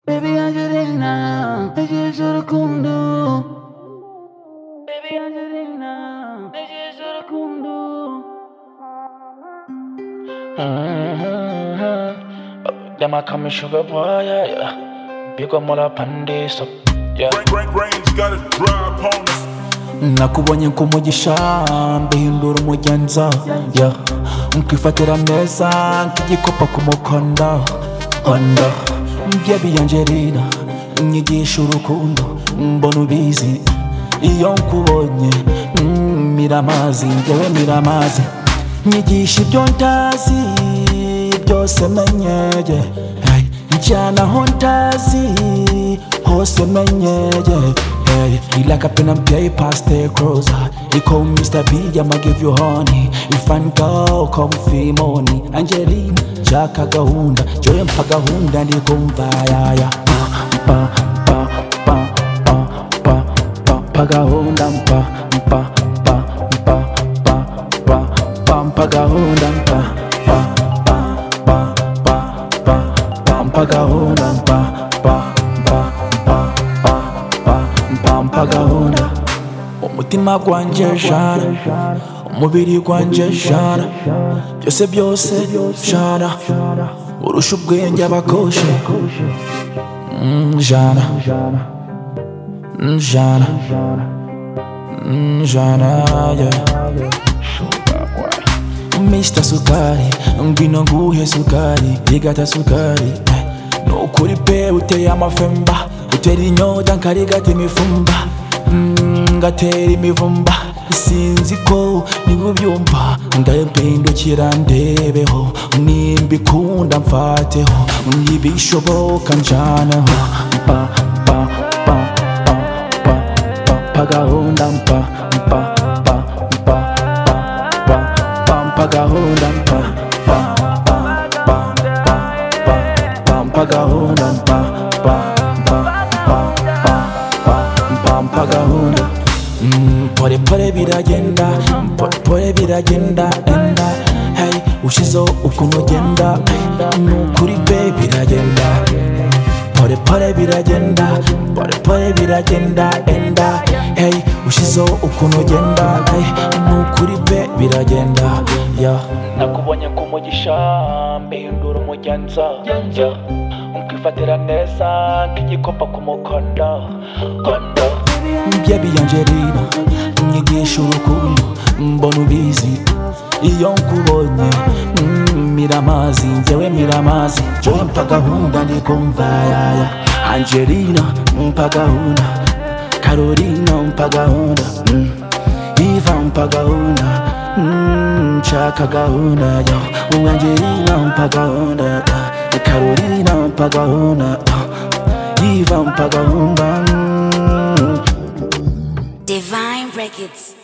Baby Angelina, ne je joro kundu. Baby Angelina, ne je joro kundu. Mm-hmm. Them a call me sugar boy, yeah, yeah. Big up mola pandi, so yeah. Rank, rank, range, gotta drive upon us. nakubonye nk'umugisha mbihindura umugenza yeah. nkifatira meza nk'igikopa ku mukondo onda mbyebi angelina nyigisha urukundo mbona ubizi iyo nkubonye mm, miramazi ngewe miramazi nyigisha ibyo ntazi byose menyeye hey. njyana aho ntazi hose menyeye Hey, you like a pen and paper, stay closer. You call Mr. B, I'ma give you honey. If I'm girl, come feel money. Angelina, chaka gahunda, joye mpa gahunda, ndikumva yaya. Pa, pa, pa, pa, pa, pa, pa gahunda, mpa, mpa, pa, mpa, pa, pa, pa, mpa gahunda, mpa, pa, pa, pa, pa, pa, pa, mpa gahunda, mpa, pa, pa, pa, pa, pa, mpa, mpa gahunda. Umutima gwanje jana, umubiri gwanje jana, byose byose jana, urusha ubwenge abakoshe Mm, jana. Mm, jana. Mm, jana, yeah. Mr. Sukari, ngwino nguhe sukari, igata sukari. eh. Nukuri pe uteye amafemba, utera inyota nkarigata imifumba, Mm, ngatera imivumba. Sinzi ko niwe ubyumva, ndabindukira ndebeho, nimbikunda mfateho, nibishoboka njaneho. Pa, pa, pa, pa, pa, pa, pa gahunda mpa, mpa, pa, mpa, pa, pa, pa, mpa gahunda mpa, pa, pa, pa, pa, pa, pa, mpa gahunda mpa, pa, pa, pa, pa, pa, mpa, mpa gahunda. Mm, Pole pole biragenda, pole pole biragenda, enda hey, ushizeho ukuntu ugenda, hey, ni ukuri pe biragenda pole pole biragenda pole pole biragenda enda hey ushizeho ukuntu ugenda hey, ni ukuri pe biragenda yeah. nakubonye nk'umugisha mbihindura umugenza yeah. nkifatira neza nk'igikopa ku mukondo kondo mbyebi angelina nyigisha urukundo mbona ubizi iyo nkubonye mm, miramazi njyewe miramazi joye mpa gahunda ndikumva yaya angelina mpa gahunda karolina mpa gahunda mm. iva mpa gahunda mm, nshaka gahunda yo angelina mpa gahunda ah, karolina mpa gahunda ah, iva mpa gahunda mm. Divine Records.